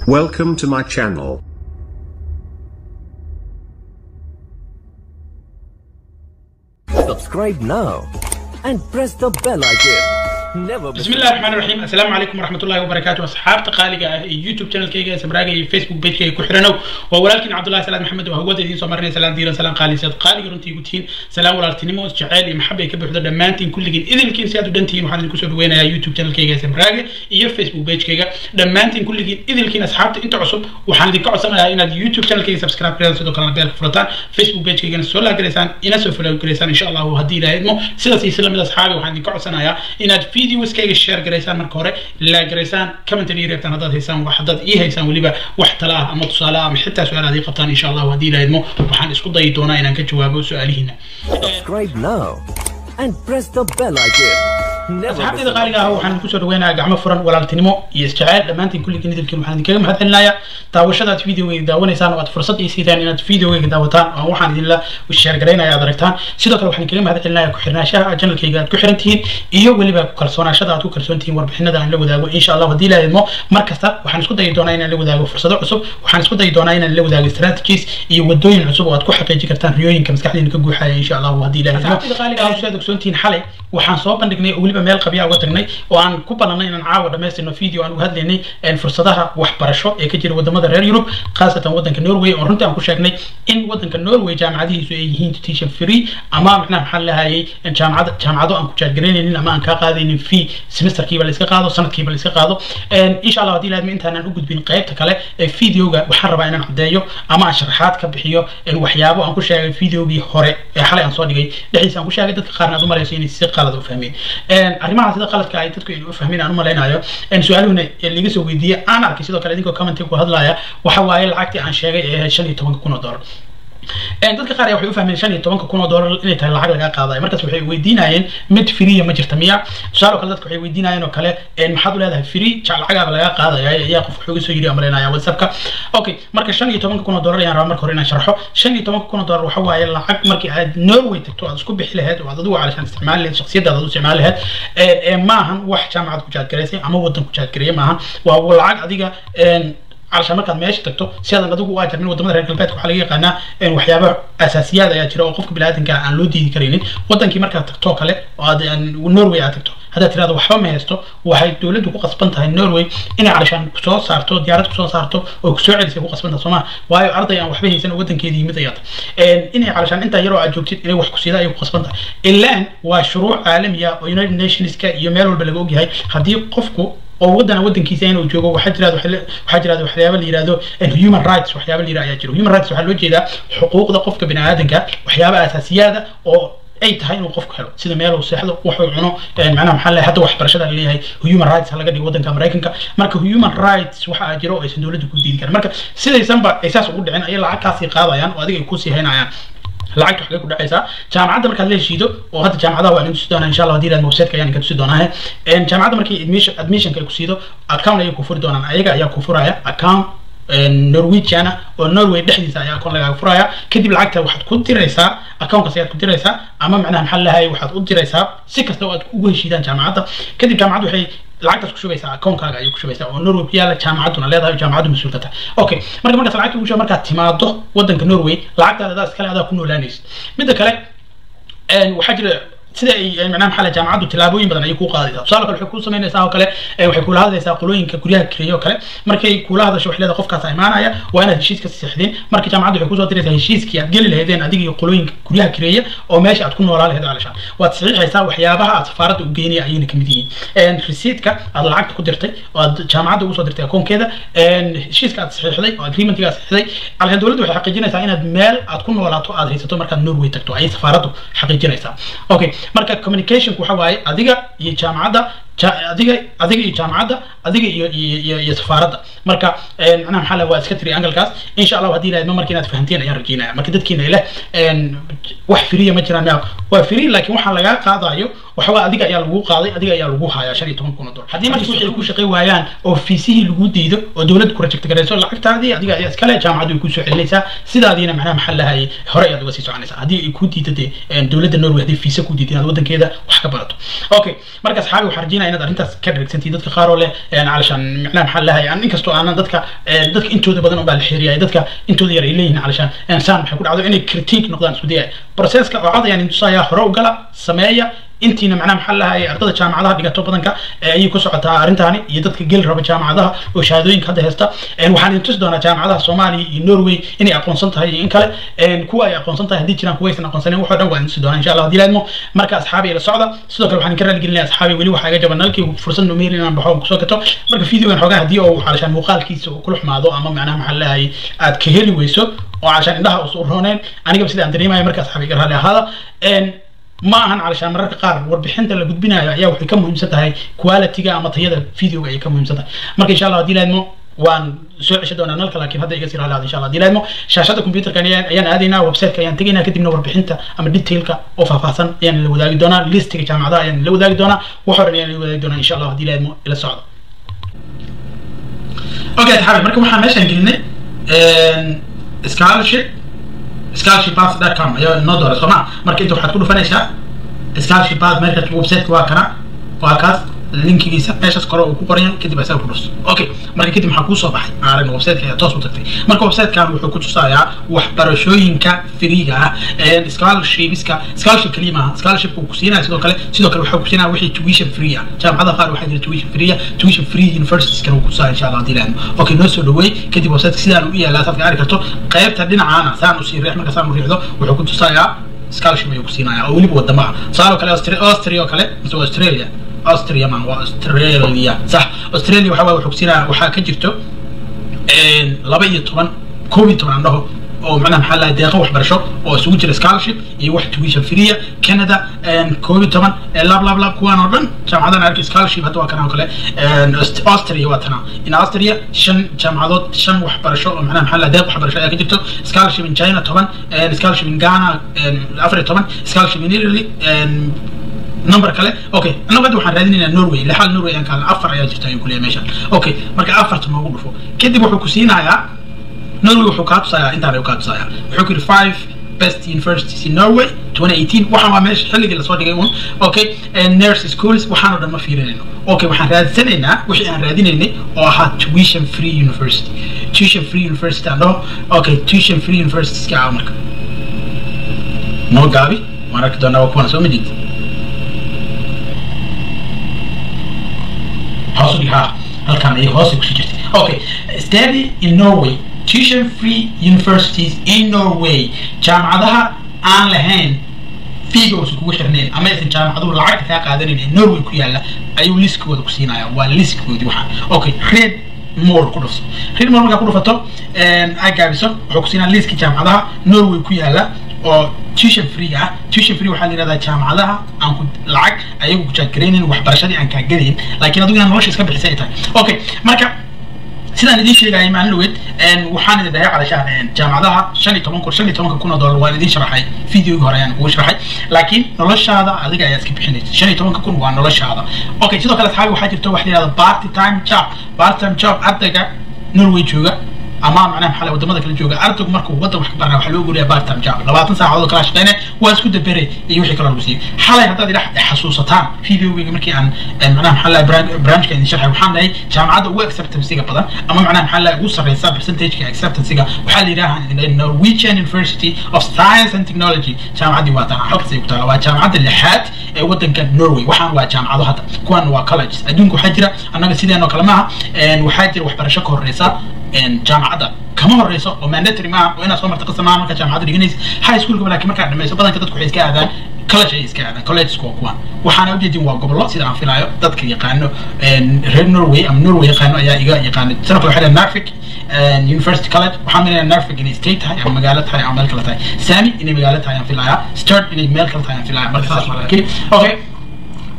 Welcome to my channel. Subscribe now and press the bell icon. Never miss بسم الله الرحمن الرحيم السلام عليكم ورحمة الله وبركاته أصحاب قالقة يوتيوب channel كيجا سبراقة فيسبوك بيج كيجا كحرنو ولكن عبد الله سلام محمد وهو دين سمرنا سلام ديرا سلام قالي سيد قالي رنتي قتين سلام ولا تنمو جعالي محبة كبر حدا دمانتين كل جين إذا كين سيادو دنتين وحنا نكسر وين يا يوتيوب channel كيجا سبراقة يا فيسبوك بيج كيجا دمانتين كل جين إذا كين أصحاب أنت عصب وحنا ديك عصنا إن اليوتيوب channel كيجا سبسكرايب كذا سيدو كلام بيرك فرطان فيسبوك بيج كيجا سولا كريسان إنا سوفلا كريسان إن شاء الله وهدي لا إدمو سيدا سيسلم الأصحاب وحنا ديك عصنا يا إن فيديوز كيجا شير garaysaan marka hore la garaysaan commentary reebtaan haddaad haysaan wax haddaad ii haysaan weliba wax tala ah ama tusaale ah ama xitaa su-aal aad ii qabtaan insha allahu haddii la idmo waxaan isku dayi doonaa inaan ka jawaabo su-aalihiina subscribe now and press the bell icon. Never miss asxaabtayda qaaliga ah waxaan kusoo dhaweynayaa gacmo furan walaaltinimo iyo isjeceyl dhammaantiin kulligiin idilkiin waxaan idinkaga mahad celinayaa daawashadaad videogeyga daawanaysaan oo aad fursad ii siidaan inaad videogeyga daawataan oo waxaan idinla sheergaraynaya aad aragtaan sidoo kale waxaan idinkaga mahad celinayaa ku-xirnaanshaha janalkayga aad ku xiran tihiin iyo weliba kalsoonaashada aad ku kalsoon tihiin warbixinada aan la wadaago insha allah haddii la idmo mar kasta waxaan isku dayi doonaa inaan la wadaago fursado cusub waxaan isku dayi doonaa inaan la wadaago strategies iyo wadooyin cusub oo aad ku xaqiijin kartaan riyooyinka maskaxdiina ka guuxaya insha allah haddii la idmo aad ogsoontihiin xalay waxaan soo bandhignay oo weliba meel qabya uga tagnay oo aan ku ballanay inaan caawa dhamaystirno video aan uga hadlaynay fursadaha waxbarasho ee ka jira wadamada reer yurub khaasatan wadanka norway oo runtii aan ku sheegnay in wadanka norway jaamacadihiisu ay yihiin tuition free ama macnaha maxaa lahayay jaamacad jaamacado aan ku jaadgaraynaynin ama aan kaa qaadaynin fee semesterkiiba la iska qaado sanadkiiba la iska qaado insha allah haddii laadma intaanaan u gudbin qaybta kale ee videoga waxaan rabaa inaan caddeeyo ama aan sharaxaad ka bixiyo waxyaabo aan ku sheegay videogii hore ee xalay aan soo dhigay dhexdiisa aan ku sheegay dadka qaarna aad u malayso inay si qalad u fahmeen arrimaha sida qaladka ay dadku inay u fahmeen aan u malaynayo su-aaluhuna laga soo weydiiyey aan arkay sidoo kale idinkoo commentiga ku hadlaya waxa waaye lacagtii aan sheegay ee shan iyo tobanka kun oo dollar dadka qaar waxay u fahmeen shan iyo tobanka kun oo dollar inay tahay lacag laga qaadayo markaas waxay weydiinayeen mid free ma jirta miya tusaale oo kale dadka waxay weydiinayeen oo kale maxaad u leedahay free lacagaaba laga qaadaya ayaa qof wuxuu soo yiri amaleynaya whatsappka okay marka shan iyo tobanka kun oo dollar ayaan rabaa marka hore inaan sharxo shan iyo tobanka kun oo dollar waxa waaye lacag markii aad norway tagto aad isku bixi lahayd oo aad adigu calashaan isticmaali lahayd shakhsiyadaada u isticmaali lahayd ee maahan wax jaamacad ku jaadgaraysay ama wadan ku jaadgareeyay maahan waa lacag adiga علشان markaad meesha tagto si aadan adigu u ajarmin wadamada reer galbeedka waxaa laga yaqaanaa waxyaaba asaasiyaad ayaa jira oo qofka biniaadanka aan loo diidi karaynin wadankii markaad tagto kale oo aad norway aad tagto haddaad tirahdo waxba ma haysto waxay dowladdu ku qasban tahay norway inay calashaan kusoo saarto diyaarad kusoo saarto oo kusoo celisay ku qasban tahay sooma waayo arday aan waxba haysan oo wadankeedii yimid ayaad inay calashaan intaa yaroo aad joogtid inay wax ku siida ayay ku qasban tahay ilaan waa shuruuc caalamiya oo united nationska iyo meel walba laga ogyahay haddii qofku oo wadana wadankiisa inuu joogo waxaa jira waxaa jira waxyaaba la yiraahdo human rights waxyaaba la yiraahdo ayaa jira human rights waxaa loo jeedaa xuquuqda qofka biniaadanka waxyaaba asaasiyaada oo ay tahay inuu qofku helo sida meel uu seexdo wuxuu cuno macnaha maxaa leeyahay hadda waxbarashada la leeyahay human rights laga dhigo wadanka maraykanka marka human rights waxa jira oo aysan dowladda ku diidi karin marka sidaysanba ay saas ugu dhicin ayay lacagtaasii qaadayaan oo adiga ay kusii haynayaan lacagta waxay ku dhacaysaa jaamacadda markaad la heshiido oo hadda jaamacadaha waa idin tusi doonaa insha allah haddii ilaad websiteka ayaan idinka tusi doonaa jaamacadda markii admission admissionka ay ku siido account ayay ku furi doonaan ayaga ayaa ku furaya account norwegiana oo norway dhexdiisa ayaa akoon lagaaga furaya kadib lacagta waxaad ku diraysaa accountkaas ayaad ku diraysaa ama macnaha maxaa lahay waxaad u diraysaa si kasta oo aad ugu heshiidaan jaamacadda kadib jaamacaddu waxay lacagtaas ku shubaysaa akoonkaaga ayay ku shubaysaa oo norway ku yaala jaamacadduna leedahay oo jaamacaddu mas-uulka tahay okay marka markaas lacagta ugu shuba markaad timaado wadanka norway lacagtaada adaa iskale adaa ku noolaanaysa midda kale waxaa jira sida ay macnaha maxaa jaamacaddu tilaabooyin badan ayay ku qaadaysaa tusaale kale waxay ku samaynaysaa oo kale waxay kula hadlaysaa qolooyinka guryaha kireeyo oo kale markay kula hadasho waxay leedahay qofkaas imaanaya waa inaad heshiis ka siixdeen marka jaamacaddu waxay kusoo diraysaa heshiiskii aad geli lahaydeen adiga iyo qolooyinka guryaha kireeya oo meesha aad ku noolaa lahayd calashaan waad saxiixaysaa waxyaabaha aad safaaradda u geynaya ayayna kamid yihiin resiidka aad lacagta ku dirtay oo aad jaamacadda ugu soo dirtay akoonkeeda heshiiska aad saxiixday oo agreementiga aad saxiixday calashaan dowladdu waxay xaqiijinaysaa inaad meel aad ku noolaato aad haysato markaad norway tagto ayay safaaraddu xaqiijinaysaa okay marka communicationku waxa waaye adiga iyo jaamacadda adiga adiga iyo jaamacadda adiga iyo iyo iyo safaaradda marka macnaha maxaa waa iska tiri angalkaas insha allah haddii ilaahadma marka inaad fahanteen ayaan rajeynaya marka dadkiina ileh wax firiya ma jiraan waa firi laakiin waxaa lagaa qaadayo waxba adiga ayaa lagu qaaday adiga ayaa lagu hayaa shan iyo toban kun oo dollar haddii marka wixii ay ku shaqay waayaan oo fiisihii lagu diido oo dowladda ku rajecta garayso lacagtaadii adiga ayaa iskale jaamacaddu ay kusoo celinaysaa sidaadiina macnaha maxaa lahayay hore ayaad uga sii soconaysaa haddii ay ku diido dee dowladda norway haddii fiisa ku diido inaad waddankeeda wax ka barato okay marka asxaabi waxaan rajeynayaa inaad arrintaas ka dharagsantihiin dadka qaar oo leh calashaan macnaha maxaa lahayay aan inkastoo aanan dadka dadka intooda badan unbaa la xiriiraya dadka intooda yar ay leeyihiin calashaan saan maxay ku dhacdo inay critique noqdaan isku dayaya processka oo cad ayaan intusayaa hore u gala sameeya intiina macnaha maxaa lahay ardada jaamacadaha dhigato badanka ayay ku socotaa arrintaani iyo dadka geli raba jaamacadaha oo shahaadooyinka hadda haysta waxaan idin tusi doonaa jaamacadaha soomaaliya iyo norway inay aqoonsan tahay iyo in kale kuwa ay aqoonsan tahay haddii jiraan kuwa aysan aqoonsanin waxoo dhan waan idin tusi doonaa insha allah haddii laadmo marka asxaabi ila socda sidoo kale waxaan idinka raaligelinaya asxaabi weli waxaa iga jaban nalkii fursad numeer inaan baxo oo kusoo gato marka videogan xoogaa haddii oo calashaan muuqaalkiisa uu kula xumaado ama macnaha maxaa lahay aad ka heli weyso oo calashaan indhaha usu rooneen anigaba sida aan dareemayo marka asxaabi iga raali ahaada ma ahan calashaan mararka qaar warbixinta la gudbinayo ayaa waxay ka muhiimsan tahay qualityga ama tayada videoga ayay ka muhiimsan tahay marka insha allah haddii laadmo waan soo cesha doonaa nalka laakiin hadda iga sii raali insha allah haddii laadmo shaashada computerka ayaan aadaynaa websiteka ayaan tegaynaa kadibna warbixinta ama detailka oo faahfaahsan ayaan la wadaagi doonaa listiga jaamacadaha ayaan la wadaagi doonaa wax horan ayaan la wadaagi doonaa insha allah haddii laadmo ila socda okay asxaabi marka waxaan meeshaan gelinay scholarship scholarshippath.com ayaa inoo doora sooma marka inta waxaad ku dhufanaysaa scholarshippath meelka websiteka waa kana waa kaas linkigiisa meeshaas kore uu ku qoran yahay kadib asaga ku dhus okay marka kadib maxaa kuusoo baxay aragna websiteka ayaa toos u tagtay marka websitekan wuxuu ku tusayaa waxbarashooyinka firiga ah scholarshipska scholarship kaliya maaha scholarshipka uu ku siinaya sidoo kale sidoo kale waxaa ku siinaya wixii tuition free ah jaamacadaha qaar waxaa jira tuition free ah tuition free universities kana uu ku tusaaya insha allah haddii laadmo okay noo soo dhaweey kadib websiteka sidaan u yaalaa saad ka arki karto qaybta dhinacaana saan usii riix marka saan u riixdo wuxuu ku tusayaa scholarship ayuu ku siinaya oo weliba wadamo ah tusaale oo kale austria oo kale mise australia austria ma waa australia sax australia waxaa wuxuu kusiinaya waxaa ka jirto laba iyo toban koob iyo toban aan dhaho oo macnaha maxaa lahay deeqo waxbarasho oo isugu jira scholarship iyo wax tuition free canada koob iyo toban lab lab lab kuwaan oo dhan jaamacadahan arki scholarship hadda waa kana oo kale austria waa tana in austria shan jaamacadood shan waxbarasho oo macnaha maxaa lahay deeq waxbarasho ayaa ka jirto scholarship in china toban scholarship in ghana afar iyo toban scholarship in italy number kale okay anagu hadda waxaan raadinaynaa norway lixaal norway aan kaalna afar ayaa jirta ayuu kuleeyahay meeshan okay marka afarta noogu dhufo kadib wuxuu ku siinayaa norway wuxuu kaa tusayaa intaan ayuu kaa tusayaa wuxuu ku yidhi five best universities in norway 2018 waxaan waa meesha xilligii lasoo dhigay un okay nurse schools waxaan oo dhan ma fiirinayno okay waxaan raadsanaynaa wixii aan raadinaynay oo ahaa tuition free university tuition free university aan dhaho okay tuition free universitieska ah marka noo gaabi waan arki doonaa waa kuwana soo ma jeedid hoos u dhigaa halkan ayay hoos kusii jirtay okay study in norway tuition free universities in norway jaamacadaha aan lahayn fiiga uusan kugu xirnayn ama aysan jaamacaduhu lacagta kaa qaadanayn ee norway ku yaala ayuu liskooda ku siinaya waa liskoodii waxaan okay read more ku dhufso read more markaa ku dhufato ay gaabiso wuxuu ku siinaya liskii jaamacadaha norway ku yaala oo tuition free ah tuition free waxaa la yidhahdaa jaamacadaha aan ku lacag ayagu ku jaadgaraynayn waxbarashadii aan kaa gadayn laakiin adigu inaad nolosha iska bixisay ay tahay okay marka sidaan idiin sheegayay maalin dhaweed waxaan idin dhahay calashaan jaamacadaha shan iyo toban kun shan iyo tobanka kun oo dollar waan idiin sharaxay videogii hore ayaan kugu sharaxay laakiin noloshaada adiga ayaa iska bixinaysa shan iyo tobanka kun waa noloshaada okay sidoo kale asxaabi waxaa jirta wax la yidhahda party time job party time job ardayga norway jooga ama macnaha maxaa wadamada kala jooga ardaygu markuu wadan wax ka baranaya waxaa loo guriyaa part time job labaatan saacadood oo kala shaqeynaya waa isku dabere iyo wixii kaloo lagu siiyey xalay haddaad idhax xasuusataan videogeyga markii aan macnaha maxaa lahay branchka idin sharxay waxaan dhahay jaamacadda ugu acceptancega badan ama macnaha maxaa lahay ugu sarreysa percentageka acceptancega waxaa la yidhaha idin dhahay norwegian university of science and technology jaamacaddii waa tan halkaas ay ku taala waa jaamacadda lixaad ee wadanka norway waxaan waa jaamacado hadda kuwan waa colleges adduunka waxaa jira annaga sideenoo kale maaha waxaa jira waxbarasho ka horeysa jaamacadda kama horeyso oo mandatory maaha oo inaad soo marta qasam maaha markaa jaamacadda dhiganaysa high schoolka laakiin markaad dhamayso badanka dadku waxay iska aadaan college ay iska aadaan collegesku waa kuwan waxaana ujeedin waa gobollo sida aan filaayo dadka yaqaano reer norway ama norway yaqaano ayaa iga yaqaana sidoo kale waxaa leedahay narvik university college waxaan milayaa narvik inay state tahay ama magaalo tahay ama meel kale tahay sami inay magaalo tahay aan filayaa sturt inay meel kale tahay aan filayaa marka saas waa laakiin okay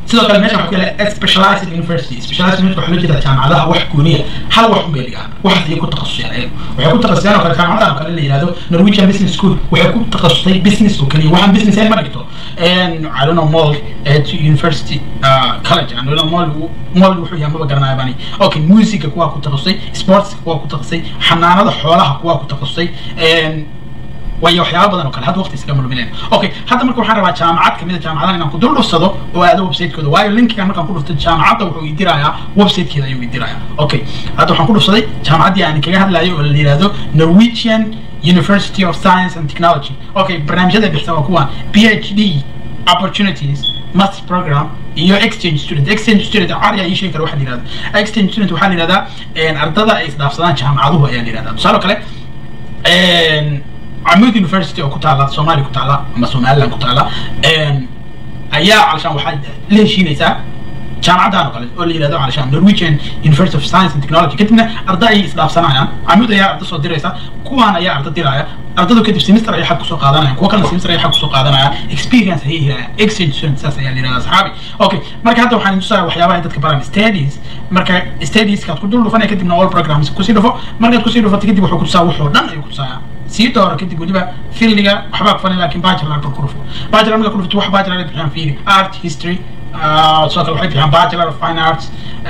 sidoo kale meesha waxaa ku yaala specialized university specialized university waxaa loo jeedaa jaamacadaha wax gooniya hal wax un bay dhigaan waxaas ayay ku takhasuseen ayagu waxay ku takhasuseen oo kale jaamacadaha kale la yihahdo norwegian business school waxay ku takhasustay business oo keliya waxaan business ahayn ma dhigto i don't know mall at university uh, college i don't know mall mall wuxuu yahay maba garanaya bani okay musica kuwaa ku takhasusay sports kuwaa ku takhasusay xanaanada xoolaha kuwaa ku takhasusay waayo waxyaaba badan oo kale hadda waqti iskaga luminayna okay hadda marka waxaan rabaa jaamacad kamid a jaamacadaha inaan ku dul dhufsado oo aado website-kooda waayo linkigan markaan ku dhufto jaamacadda wuxuu idirayaa website-keeda ayuu idirayaa okay hadda waxaan ku dhufsaday jaamacaddii aan kaga hadlayo oo la yihahdo norwegian university of science and technology okay barnaamijyada bixisa waa kuwan phd opportunities master program iyo exchange student exchange student cari ii sheegi kara waxa la yihahdo exchange student waxaa la yihahdaa ardada ay isdhaafsadaan jaamacaduhu ayaa la yihahdaa tusaale kale camud university oo ku taala soomaaliya ku taala ama somaliland ku taala ayaa calashaan waxaa la heshiinaysaa jaamacaddan oo kale oo la yihahdo calashaan norwegian university of science and technology kadibna arda ay isdhaafsanayaan camud ayaa arda soo diraysa kuwaan ayaa arda diraya ardadu kadib semester ayay xag kusoo qaadanayaan kuwa kalena semester ayay xag kusoo qaadanayaan experience ayay helayaan exchange student saas ayaa la yihahdaa saxaabi okay marka hadda waxaan tusaaya waxyaabaha dadka baraan studies marka studieskaad ku dul dhufanaya kadibna all programs kusii dhufo markaad kusii dhufato kadib wuxuu kutusaa wuxuu dhan ayuu kutusayaa sii dooro kadib weliba fildiga waxbaa ku falin laakiin bachelor ba ku dhufo bachelor marka ku dhufto wax bachelor ay bixiyaan fiiri art history sidoo kale waxay bixiyaan bachelor of fine arts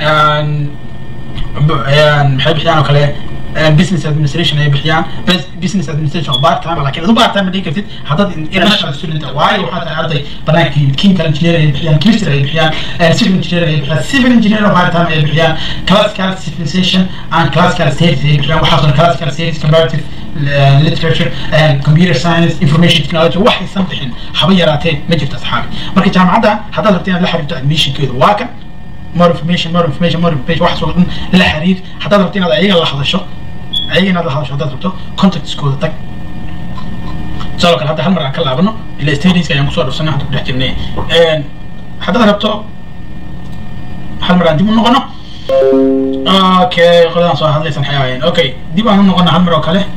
maxay bixiyaan oo kale business administration ay bixiyaan business administration oo part time laakiin adu part time ma dhigi kartid haddaad international student waayo waxaa tahay arday banaanka chemical engineer ay bixiyaan chemistry ay bixiyaan civil engineer ay bixiyaan civil engineer oo part time ay bixiyaan classical civilization and classical studies ay bixiyaan waxaa soo classical studies comparative literature computer science information technology waxaysan bixin haba yaraatee ma jirto asxaabi marka jaamacadda haddaad rabto inaad la xiriirto admissionkeedu waa kan more information more information more information waxaas oo dhan la xiriir haddaad rabto inaad ayaga la hadasho ayaga inaad la hadasho haddaad rabto contactskooda tag sidoo kale hadda hal mar aan ka laabano ila stadiska ayaan kusoo dhufsanay hadda ku dhex jirnay haddaad rabto hal mar aan dib u noqono okay qoladaan soo hadlaysan waxay ahaayeen okay dib aan u noqono hal mar oo kale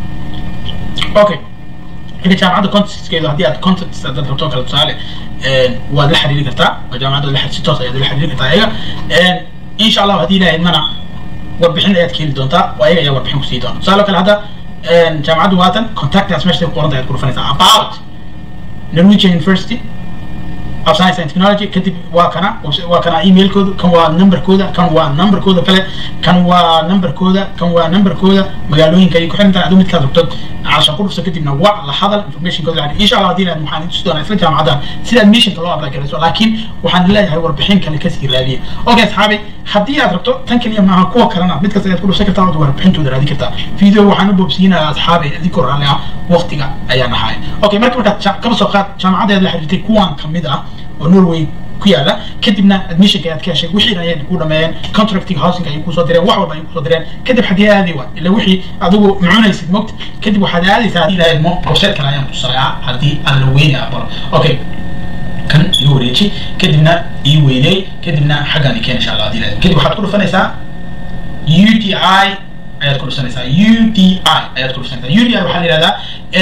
okay marka jaamacadda contactskeedu haddii aad contacts haddaad rabto kale tusaale waad la xiriiri kartaa oo jaamacadda la si toos ayaad la xiriiri kartaa ayaga insha allah haddii ilaahay mana warbixin ayaad ka heli doontaa oo ayaga ayaa warbixin kusii doona tusaale kale hadda jaamacaddu waatan contactaas meesha ku qoranta ayaad ku dhufanaysaa about norwegian university of science and technology kadib waa kana waa kana emailkooda kan waa numberkooda kan waa numberkooda kale kan waa numberkooda kan waa numberkooda magaalooyinka ay ku xiran tahay aduu midkaad rabto cashan ku dhufso kadibna waa la hadal informationkooda lacag insha allah haddii ilaad waxaan tusi doonaa isla jaamacadaha sida admissionka loo apply garayso laakiin waxaan leeyahay warbixin kale kasii raadiya okay asxaabi haddii aad rabto tan kaliya maaha kuwa kalena mid kasta ayaad ku dhufsan kartaa ood warbixintooda raadi kartaa video waxaan u boobsiinayaa asxaabi adinkoo raalli ah waqtiga ayaa nahay okay marka markaad kaba soo qaad jaamacadeed la xiriirtay kuwan kamid ah oo norway ku yaala kadibna admissionka ayaad ka heshay wixii ayay ku dhameeyeen contracting housing ayay kusoo direen wax walba ayay kusoo direen kadib xaggee aadi waa ila wixii adigu mucunaysid mogta kadib waxaad aadaysaa haddii ilahay mo website kale ayaan tusayaa haddii aan la weyni aqbalo okay kan igu wareeji kadibna ii weyney kadibna xaggaan i keen insha allah haddii ilahay kadib waxaad ku dhufanaysaa u d i ayaad ku dhufanaysaa u d i ayaad ku dhufanaysaa u d i waxaa la yihahdaa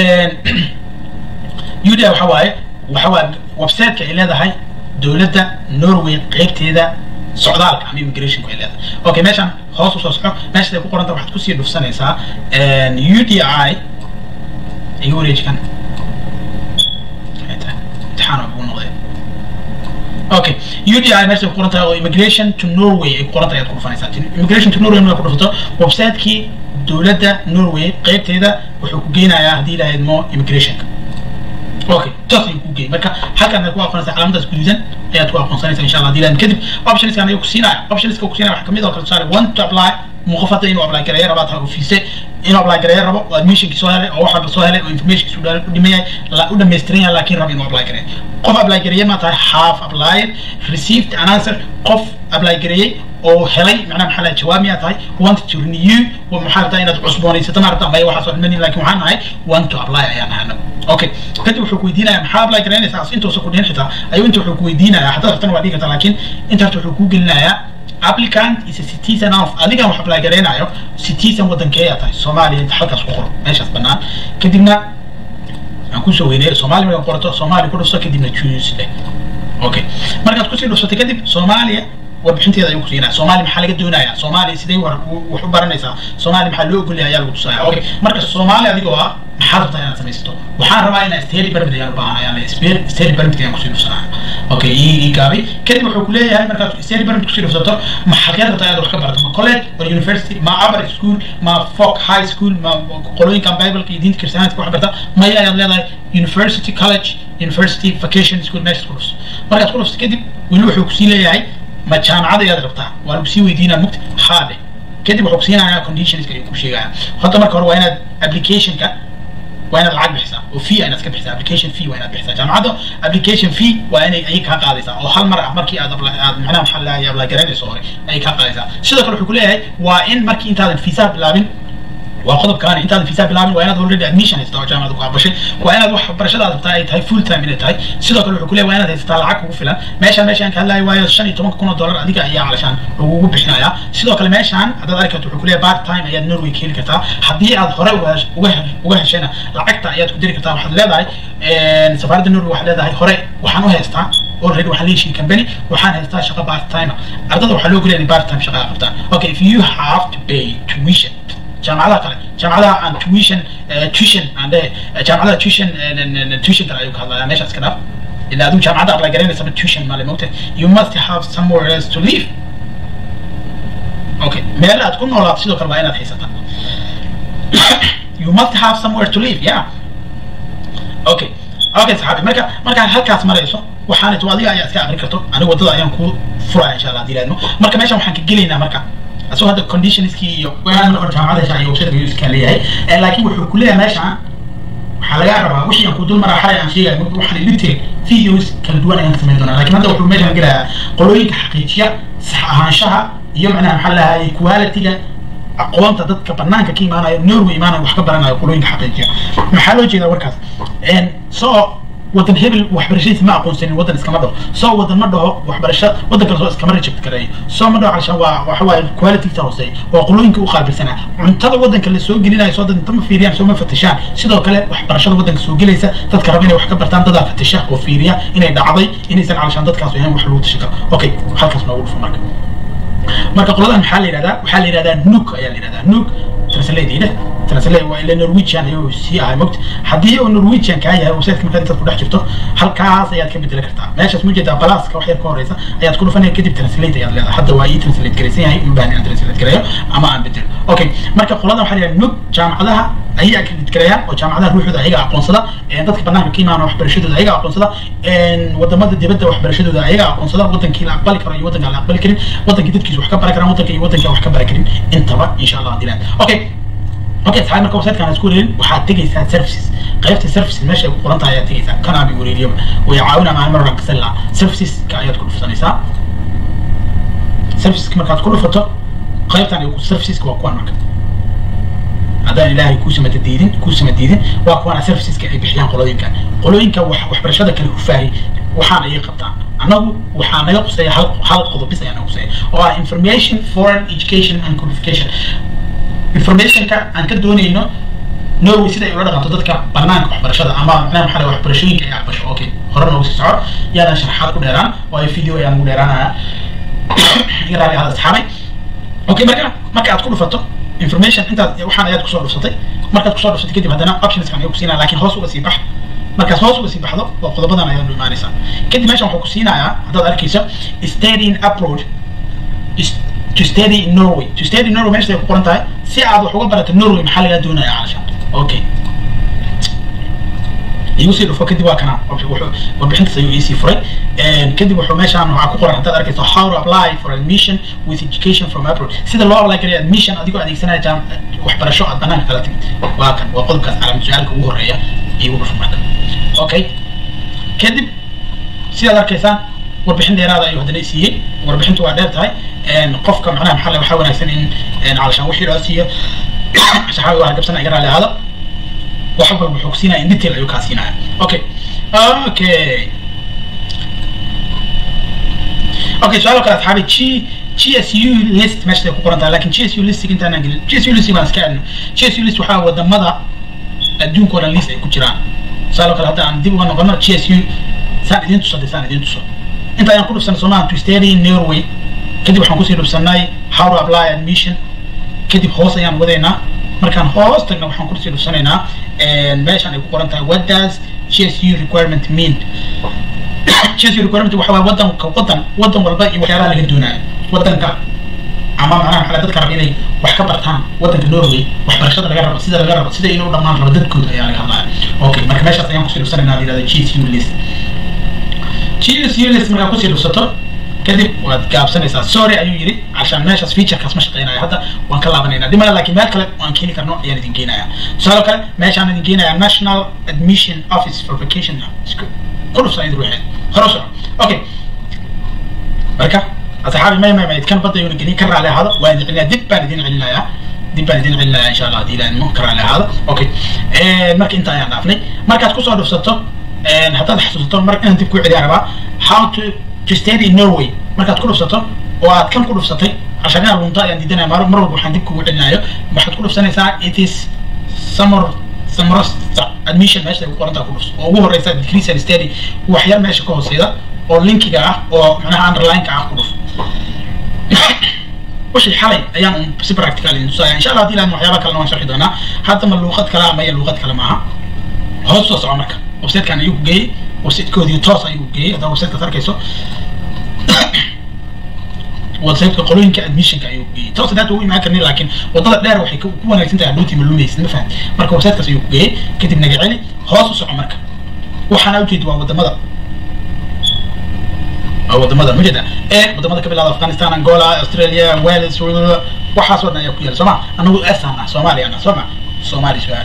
u d i waxa waaye waxa waa websiteka ay leedahay dowladda norway qaybteeda socdaalka ama immigrationku ay leedahay okay meeshaan hoos usoo soco meeshaad ay ku qoranta waxaad kusii dhufsanaysaa u d i iga wareeji kan imtixaan ugu noqday okay u d i meesha ku qoran tahay oo immigration to norway ay ku qoran tahay ayaad ku dhufanaysaa immigration to norway markaad ku dhufato websitekii dowladda norway qaybteeda wuxuu ku geynayaa haddii ilahayd mo immigrationka okay toos ayuu ku geeyay marka halkan aad ku aqoonaysaa calaamadaas guduudan ayaad ku aqoonsanaysaa insha allah dilan kadib optionskan ayuu ku siinaya optionska ku siinaya waxaa kamid oo kale tusaale one to apply muuqaf hadda inuu apply gareeyo rabaa tahay ofiise inuu apply gareeyo rabo oo admissionkii soo helay oo wax walba soo helay oo informationkiisu u dhimayay u dhammaystiran yahay laakiin raba inuu apply gareeyo qof apply gareeye ma tahay half applied received an answer qof apply gareeyey oo helay macnaha maxaa laha jawaab miyaa tahay want to renew maxaa rabtaa inaad cusboonaysato ma rabta ama waxaas oo dhimanin laakiin waxaan nahay want to apply ayaan nahay anagu okay kadib wuxuu ku weydiinayaa maxaa apply garaynaysaa as intuusa ku dhihin xitaa ayuu inta wuxuu ku weydiinayaa haddaad rabtana waa dhigi kartaa laakiin inta horta wuxuu kuu gelinayaa applicant is a citizen of adigan wax apply garaynayo citizen waddankeeyaa tahay soomaaliya inta halkaas ku qoro meeshaas bannaan kadibna aan kusoo weyneeyo soomaali markaa qorato soomaali ku dhufso kadibna choose leh okay markaad kusii dhufsatay kadib soomaaliya warbixinteeda ayuu kusiinaya soomaaliya maxaa laga doonaya soomaaliya sidee wax u baranaysaa soomaaliya maxaa loo ogolyahay ayaa lagu tusaya okay marka soomaaliya adigoo ah maxaad rabtaa inaad samaysato waxaan rabaa inaan stary permit ayaan u baahanaya stary permit ayaan kusii dhufsanaya okay ii ii gaabay kadib wuxuu ku leeyahay markaad stary permit kusii dhufsato ma xageed rabtaa inaad wax ka barato ma college or university ma upper school ma folk high school ma qolooyinkan bibleka iyo diinta kiristanaadka wax barta maya ayaad leedahay university college university vacation school meeshaad ku dhufso markaad ku dhufto kadib weli wuxuu kusii leeyahay ma jaamacad ayaad rabtaa waa lagu sii weydiinaa mugta haade kadib wuxuu kusiinayaa conditionska ayuu ku sheegaya hadda marka hore waa inaad applicationka waa inaad lacag bixisaa oo fee inaad iska bixisaa application fee waa inaad bixisaa jaamacadda application fee waa inay ayay kaa qaadaysaa oo hal mar ah markii aad apply aad macnaha maxaa lahay apply garanayso hore ayay kaa qaadaysaa sidoo kale wuxuu ku leeyahay waa in markii intaadan fiisaha bilaabin waa qodobkaani intaad fiisaa bilaabin waa inaad already admission haysataa oo jaamacada ku aqbashay waa inaad wax barashadaad rabtaa ay tahay full time inay tahay sidoo kale wuxuu ku leeyahay waa inaad haysataa lacag kugu filan meeshaan meeshaan ka hadlayo waayo shan iyo tobanka kun oo dollar adiga ayaa calashaan lagugu bixinayaa sidoo kale meeshaan haddaad arki karto wuxuu ku leeyahay part time ayaad norway ka heli kartaa haddii aad hore uga uga heshayna lacagta ayaad ku diri kartaa waxaad leedahay safaaradda norway waxaad leedahay hore waxaan u haystaa already waxaan leeshiin company waxaan haystaa shaqo part time ardada waxaa loo geliya part time shaqaa qabtaan okay if you have to pay tuition jaamacadaha kale jaamacadaha aan tuition tuition aan dhe jaamacadaha tuition tuition kale ayuu ka hadlayaa meeshaas ka dhaaf ilaa adigu jaamacadda apply garanaysaba tuition male mogta you must have somewhere else to live okay meel aad ku noolaato sidoo kale waa inaad haysataa you must have somewhere to live yeah okay okay saxaabi marka markaan halkaas marayso waxaan ito adiga ayaa iska aqri karto anigu waddada ayaan kuu furaya insha allah dilaadmo marka meeshan waxaan ka gelaynaa marka asoo hadda conditionskii iyo waan hor jaamacada shaa iyo website iska leeyahay laakiin wuxuu ku leeyahay meeshaan waxaa laga rabaa wixii aan ku dul maraa xalay aan sheegay waxaan detail videos kala duwan ayaan ka samayn doonaa laakiin hadda wuxuu meeshaan gelayaa qolooyinka xaqiijiya sax ahaanshaha iyo macnaha maxaa lahaayay quality-ga aqoonta dadka banaanka ka imaanayo norway imaanayo wax ka baranayo qolooyinka xaqiijiya maxaa loo jeedaa warkaas so wadan hebel waxbarashadiisa ma aqoonsanin wadan iskama dhaho soo wadan ma dhaho waxbarasha wadan kale soo iskama reject gareeyo soo ma dhaho calashaan waa waxa waaye qualityta hooseeya waa qolooyinka u qaabilsanaa cuntada wadanka la soo gelinayo soo dad inta ma fiiriyaan soo ma fatishaan sidoo kale waxbarashada wadanka soo gelaysa dadka raba inay wax ka bartaan dadaa fatisha oo fiiriya inay dhacday inaysan calashaan dadkaas ahayn wax lagu tashi karo okay halkaas noogu dhufo marka marka qoladan maxaa la yidhahdaa waxaa la yidhahdaa nuk ayaa la yidhahdaa nuk translateida translate waa ila norwegian ayuu sii ahay mogta haddii uu norwegian kaa yahay websiteka markaad intaad ku dhex jirto halkaas ayaad ka bedeli kartaa meeshaas ma jeedaa balaaska wax yar ka horeysa ayaad ku dhufanaya kadib translate ayaad leedahay hadda waa ii translate garaysan yahay in baan inaan translate gareeyo ama aan bedelo okay marka qoladan waxaa la yidhahdaa nuk jaamacadaha ayaga credit gareeyaan oo jaamacadaha ruuxooda ayaga aqoonsada dadka banaanka ka imaana waxbarashadooda ayaga aqoonsada wadamada dibadda waxbarashadooda ayaga aqoonsada wadankii la aqbali karo iyo wadanka aan la aqbali karin wadankii dadkiisa wax ka baran karaan wadanka iyo wadanka wax ka baran karin intaba insha allah dilaan okay okay saxaab marka website kan isku wareerin waxaad tegaysaa services qaybta services meesha ay ku qoran tahay ayaad tegaysaa kana bi wareeriyo way caawina maan mar ranka sala services ka ayaad ku dhufsanaysaa services markaad ku dhufato qaybtan ay ku services waa kuwan marka haddaan ilaahay kuusama diidin kuusama diidin waa kuwana serviceska ay bixiyaan qolooyinka qolooyinka wax waxbarashada kale hufaahi waxaan ayay qabtaan annagu waxaa naga quseeya hal hal qodob bis ayaa naga quseeya oo ah information foreign education and qualification informationka aan ka doonayno norway sida ay ula dhaqanto dadka banaanka waxbarashada ama macnaha maxaa laga waxbarashooyinka ay aqbasho okay hore noogu sii soco yaadaan sharaxaad ku dheeraan waayo video ayaan ugu dheeraanaya iga raali ahada asxaabay okay marka marka aad ku dhufato information intaad waxaan ayaad kusoo dhufsatay markaad kusoo dhufsatay kadib haddana optionskan ayuu kusiinaya laakiin hoos uga sii bax markaas hoos uga sii baxdo waa qodobadan ayaad u imaanaysaa kadib meeshan wuxuu ku siinayaa haddaad arkayso studying abroad to study in Norway to study in Norway meesha ay ku qoran tahay si aad wax uga barato Norway maxaa laga doonayaa calashaan okay igu sii dhufo kadib waa kana warbixintaas ayuu iisii furay kadib wuxuu meeshaan waxaa ku qoran haddaad arkayso how to apply for admission with education from abroad sida loo apply karayo admission adigoo adeegsanaya jaam waxbarasho aad banaanka kala timid waa kan waa qodobkaas calaamad su-aalka ugu horeeya igu dhufo marka okay kadib sidaad arkaysaan warbixin dheeraada ayuu haddana siiyey warbixintu waa dheer tahay qofka macnaha maxaa waxaa wanaagsan in calashaan wixii loo siiyo saxaabi waa gabsana iga raali ahaado wax walba wuxuu kusiinaya in detail ayuu kaa siinaya okay okay okay su-aal kale asxaabi g GSU list meesha ay ku qoran tahay laakiin GSU list intaan aan gelin GSU list baan iska adno GSU list waxaa wadamada adduunka oo dhan list ay ku jiraan su-aal kale hadda aan dib uga noqono GSU saan idin tuso saan idin tuso inta ayaan ku dhufsanay soomaha to study in norway kadib waxaan kusii dhufsanay how to apply admission kadib hoos ayaan wadaynaa markaan hoos tagna waxaan kusii dhufsanaynaa meeshaan ay ku qoran tahay what does gsu requirement mean gsu requirement waxa waaye wadanka wadan wadan walba iyo waxyaalaha laga doonayo wadanka ama macnaha maxaa dadka raba inay wax ka bartaan wadanka norway waxbarashada laga rabo sida laga rabo sida inuu dhammaan rabo dadkooda ayaa laga hadlaya okay marka meeshaas ayaan kusii dhufsanaynaa la yihahda gsu list gsu list markaa kusii dhufsato kadib waad gaabsanaysaa sorry ayuu yidhi عشان meeshaas featurekaas ma shaqeynayo hadda waan ka laabanaynaa dimala laakiin meel kale waan keeni karno ayaan idin geenayaa tusaale kale meeshaan idin geenayaa national admission office for vacation ku dhufsan idin ruuxeed hore u soco okay marka asxaabi may may may kan badda yuuna gelin ka raali ahaado waan idin celinayaa dib baan idin celinayaa dib baan idin celinayaa insha allah haddii ilaahimo ka raali ahaado okay marka inta ayaan dhaafnay markaad kusoo dhufsato haddaad xasuusato mar inaan dib ku celiyaa rabaa how to to study in Norway markaad ku dhufsato oo aad kan ku dhufsatay عشان انا lunta ayaan diidanaya mar mar walba waxaan dib kugu celinayo waxaad ku dhufsanaysaa it is summer summer admission meesha ay ku qorantaa ku dhufso oo ugu horeysa decrease and study waxyaal meesha ka hooseeda oo linkiga ah oo macnaha underline-ka ah ku dhuf wixii xalay ayaan si practical idin tusaya insha allah haddii ilaahna waxyaaba kalena waan sharxi doonaa hadda ma luuqad kale ama iyo luuqad kale maaha hoos soo soco marka websitekan ayuu ku geeyey websitekoodii toos ayuu ku geeyey haddaa websitekaas arkayso websiteka qolooyinka admissionka ayuu geeyey toos hadaad ugu imaan karnin laakiin wadada dheer waxay ku wanaagsan tahay hadhowtii ma lumaysid ma fahamti marka websitekaas ayuu ku geeyey kadib naga celi hoos u soco marka waxaana ujeedi waa wadamada wadamada ma jeeda ee wadamada ka bilaada afghanistan angola australia wales waxaas oo dhan ayaa ku yaala sooma anagu esan ah soomaaliya ah sooma soomaali su-aal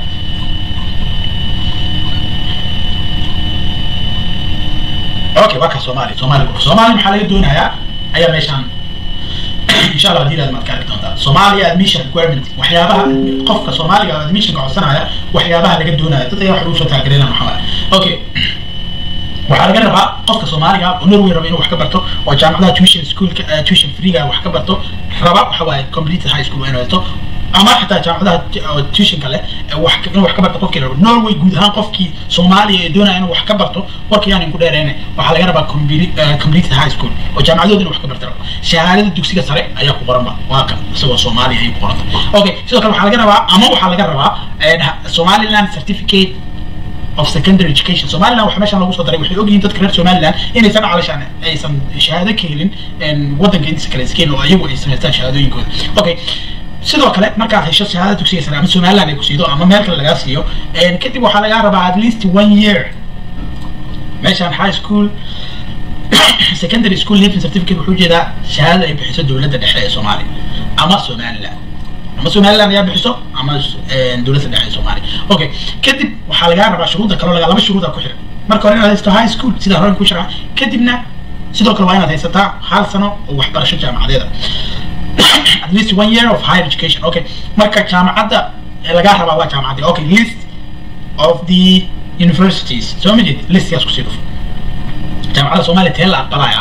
okay waa ka soomaali soomaali soomaali maxaa laga doonayaa ayaa meeshaan insha allah hadii maad ka arki doontaa Somalia admission requirement waxyaabaha qofka Soomaaliga admission ka codsanaya waxyaabaha laga doonayo dad ayaa wax ugu soo taageerayna maxaa okay waxaa laga rabaa qofka Soomaaliga oo Norway raba inuu wax ka barto oo jaamacadaha tuition schoolka tuition free-ga wax ka barto raba waxa waaye complete high school inuu haysto ama xataa jaamacadaha tuitionka leh wax inuu wax ka barto qofkii raba Norway guud ahaan qofkii Soomaaliya ee doonaya inuu wax ka barto warkii aan ku dheereynay waxaa laga rabaa complete high school oo jaamacadooda inuu wax ka barto shahaadada dugsiga sare ayaa ku qoranba waa kan isagoo Soomaaliya ay ku qoranta okay sidoo kale waxaa laga rabaa ama waxaa laga rabaa Somaliland certificate of secondary education Somaliland waxa meeshan lagu soo daray waxay ogyihiin dadka reer Somaliland inaysan calashaan aysan shahaado ka helin wadanka intiisa kale iskeen oo ayagu ay samaystaan shahaadooyinkooda okay sidoo kale markaad hesho shahaada dugsiga sare ama Somaliland ay ku siido ama meel kale lagaa siiyo kadib waxaa lagaa rabaa at least one year meeshaan high school secondary school leaving certificate wuxuu jeedaa shahaadada ay bixiso dowladda dhexe ee Soomaaliya ama Somaliland ama Somaliland ayaa bixiso ama dowladda dhexe ee Soomaaliya okay kadib waxaa lagaa rabaa shuruuda kale laga laba shuruuda ku xiran marka hore inaad haysato high school sida hore ku sharax kadibna sidoo kale waa inaad haysataa hal sano oo waxbarasho jaamacadeeda at least one year of higher education okay marka jaamacadda lagaa rabaa waa jaamacadda okay list of the universities soo ma jeed listkaas kusii dhufo jaamacadda soomaaliya tee la aqbalaya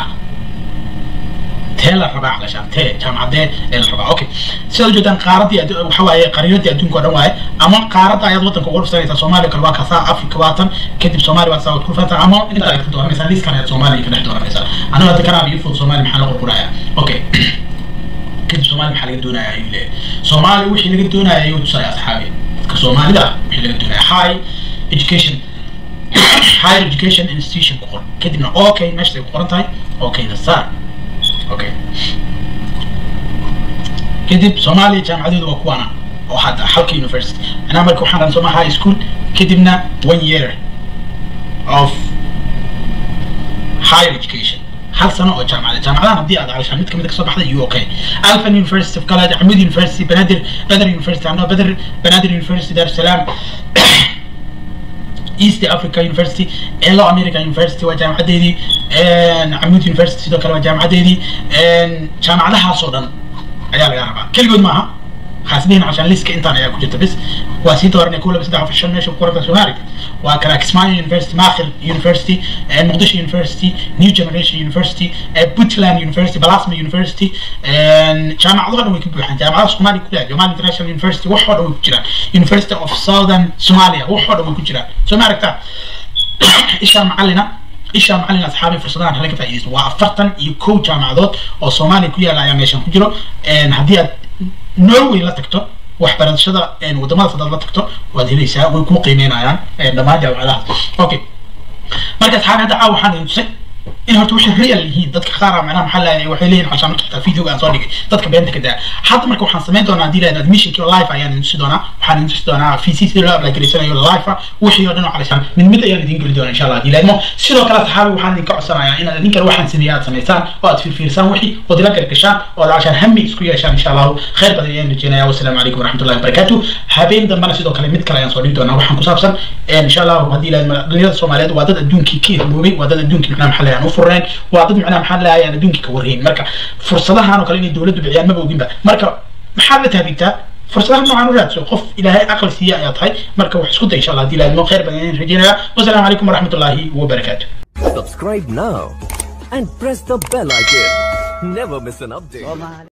tee la rabaa calashaan tee jaamacadee ee la rabaa okay sidaad ujeedaan qaaradii waxa waaye qariiradii adduunka oo dhan waaye ama qaaradda ayaad wadanka uga dhufsanaysaa soomaaliya kale waa kasaa afrika waatan kadib soomaaliya waad saa waad ku dhufantaa ama inta ayaad ka dooranaysaa liiskan ayaad soomaaliya ka dhex dooranaysaa aniga hadda kanaa iyo fud soomaaliya maxaa la qorquraya okay kadib soomaaliya maxaa laga doonaya ayuu leeyahay soomaaliya wixii laga doonaya ayuu tusaya asxaabi dadka soomaalida wixii laga doonaya high education higher education institution ku qoran kadibna okay meesha ay ku qoran tahay okay na saar okay kadib soomaaliya jaamacadeedu waa kuwaana oo hadda halka university anaa marka waxaan soma high school kadibna one year of higher education hal sano oo jaamacada jaamacadahan haddii aad calashaan mid kamid kasoo baxday u okay alphan university of college axmed university banadir badr university ano badr banadir university dar salaam east africa university elo america university waa jaamacadeedii camud university sidoo kale waa jaamacadeedii jaamacadahaasoo dhan ayaa laga rabaa keligood maaha خاصين عشان ليسك انت انا كنت بس واسيت ورني كله بس دعوا في الشن ماشي بكره سومالي وكان كسمان يونيفرستي ماخر يونيفرستي مقدش يونيفرستي نيو جنريشن يونيفرستي بوتلاند يونيفرستي بلاسما يونيفرستي جامعة ضغط ويكون بيحن جامعة سومالي كلها جمال انترناشونال يونيفرستي وحود ويكون جرا يونيفرستي اوف ساذرن سوماليا وحود ويكون جرا سومالي كتا ايش معلنا isha macalin asxaabi fursadahan hala ka faa'iidaysto waa afartan iyo kow jaamacadood oo soomaaliya ku yaala ayaa meeshan ku jiro haddii aad norway la tagto waxbarashada wadamadaas haddaad la tagto waad helaysaa way kuu qiimeynayaan dhammaan jaamacadahaas okay marka asxaabi hadda caawa waxaan idin tusay in horta waxay real yihiin dadka qaar macnaha maxaa lahayn waxay leeyihin xashaan marka xitaa videoga aan soo dhigay dadka beenta ka daa hadda marka waxaan samayn doonaa haddii lahayd admissionki live ayaan idin tusi doonaa waxaan idin tusi doonaa vc sida loo apply garaysanayo live ah wixii oo dhan oo calaysaan mid mid ayaan idin geli doonaa insha allah haddii lahaydmo sidoo kale saxaabi waxaan idinka codsanayaa inaad idin kale waxaan sameeya aad samaysaan oo aad fiirfiirsaan wixii ood ila gargashaan oo aad cashaan hami isku yeeshaan insha allahu khayr badan ayaan rajeynaya wasalaamu calaykum waraxmatullahi wabarakaatu habeen dambana sidoo kale mid kale ayaan soo dhigi doonaa waxaan ku saabsan insha allahu haddii lahayd dhalinyarada soomaaliyeed waa dad adduunkii ka hirmoobay waa dad adduunkii macnaha maxaa lahayn u fureen waa dad macnaha maxaa lahayn aan adduunkii ka warhayn marka fursadahan oo kale inay dowladdu bixiyaan maba oginba marka maxaad la tahdigtaa fursadaha noocan u raadso qof ilaahay aqli siiya ayaa tahay marka wax isku day insha allah haddii lahayd mo khayr badan ayaan rajeynaya wasalaamu calaykum waraxmatullaahi wabarakaatu Subscribe now and press the bell icon. Never miss an update.